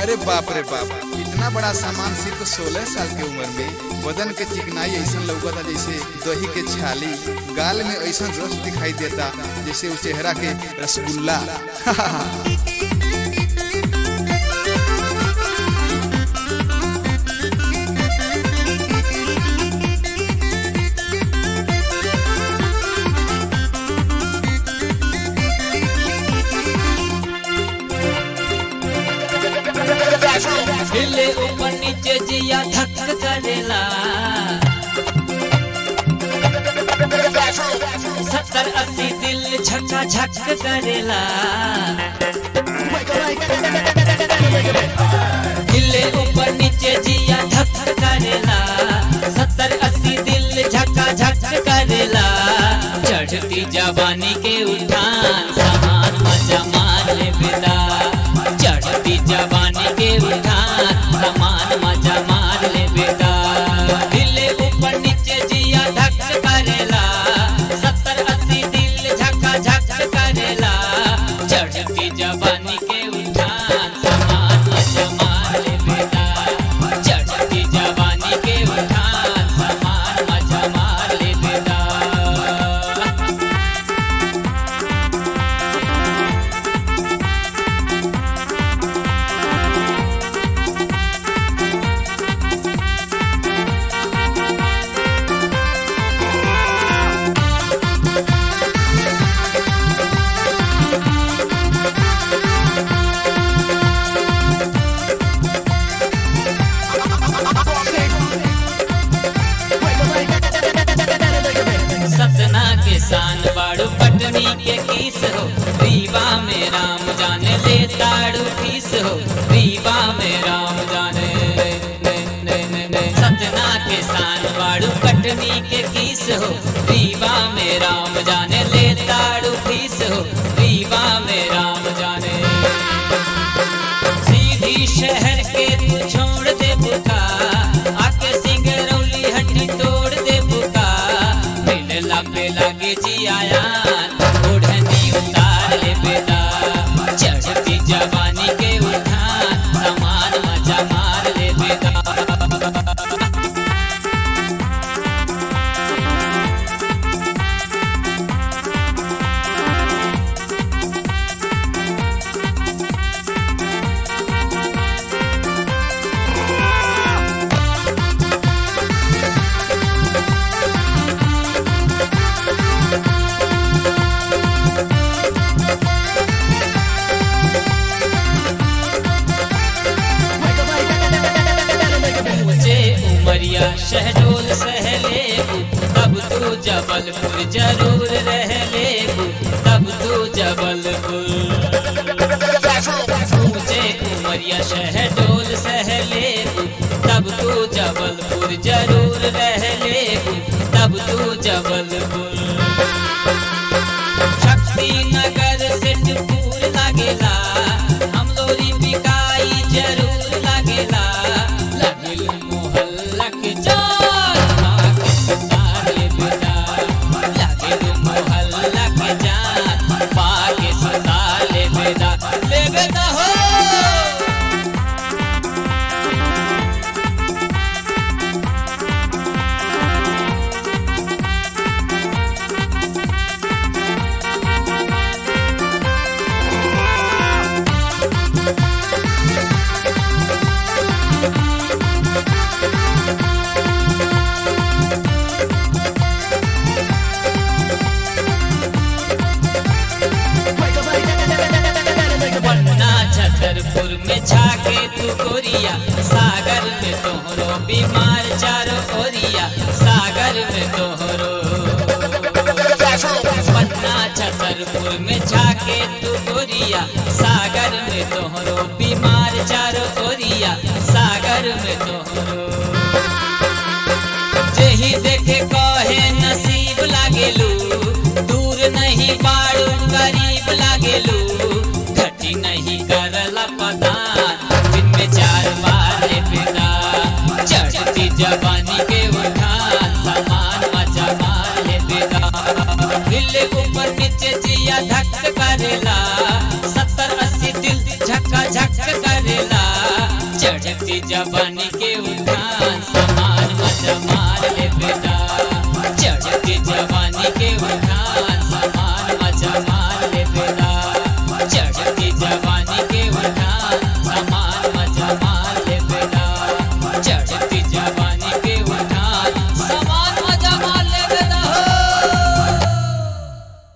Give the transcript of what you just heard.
अरे बाप रे बाप इतना बड़ा सामान सिर्फ सोलह साल के उम्र में बदन के चिकनाई ऐसा लौकता जैसे दही के छाली गाल में ऐसा रस दिखाई देता जैसे उस चेहरा के रसगुल्ला हिले ऊपर नीचे जिया धक करेला सत्तर अस्सी दिल झका झक करेला हिले ऊपर नीचे जिया धक करेला सत्तर अस्सी दिल झका झक करेला चढ़ती जवानी के उठान सामान मजा मार ले बेदा चढ़ती जवानी के उठान सामान मजा मार ले बेदा हिले ऊपर नीचे जिया धक करेला सत्तर अस्सी दिल झका झक करेला चढ़ती जवानी के उठान सामान मजा मार ले बेदा चढ़ती जवानी के उठान सामान मजा मार ले बेदा सतना के शान बाड़ू पटनी के किस हो रीवा में राम जाने ले ताड़ू किस हो रीवा में राम जाने ने, ने, ने, ने। सतना के शान बाड़ू पटनी के किस हो रीवा में राम जाने ले ताड़ू किस हो रीवा में राम जाने सीधी शहर के तू छोड़ दे बुका आके सिंगरौली हड्डी तोड़ दे बुका मिलला पे लगे जियाया ओढ़नी उतार ले बेदा चढ़ती जवानी के उठान समान मजा मार ले बेदा ऊंचे उमरिया शहडोल सह लेबू तब तू जबलपुर जरूर रह लेबू तब तू जबलपुर ऊंचे उमरिया शहडोल सह लेबू तब तू जबलपुर जरूर रह लेबू तब तू जबलपुर शक्ति नगर से टूर लागेला हम लोरी बिकाई जरूर लागेला लगिल मोहल्ला के जान पाक सुतार ले बेटा लगिल मोहल्ला के जान पाक सुतार ले बेटा ले बेटा हो पन्ना छतरपुर में छाके तू गोरिया सागर में तोहरो बीमार चारो ओरिया सागर में तोहरो पन्ना छतरपुर में छाके तू गोरिया सागर में तोहरो बीमार चारो ओरिया सागर में तोहरो जेही देखे कहे नसीब लागेलू दूर नहीं बाड़ू करीब लागेलू घटी नहीं करला पदान दिन में चार बार ले बेदा चढ़ती जवानी के उठान सामान मजा मार ले बेदा दिल ऊपर नीचे जिया धक करेला सत्तर अस्सी दिल झक्का झक करेला चढ़ती जवानी के उठान समान मजा मार ले बेटा चढ़ती जवानी के उठान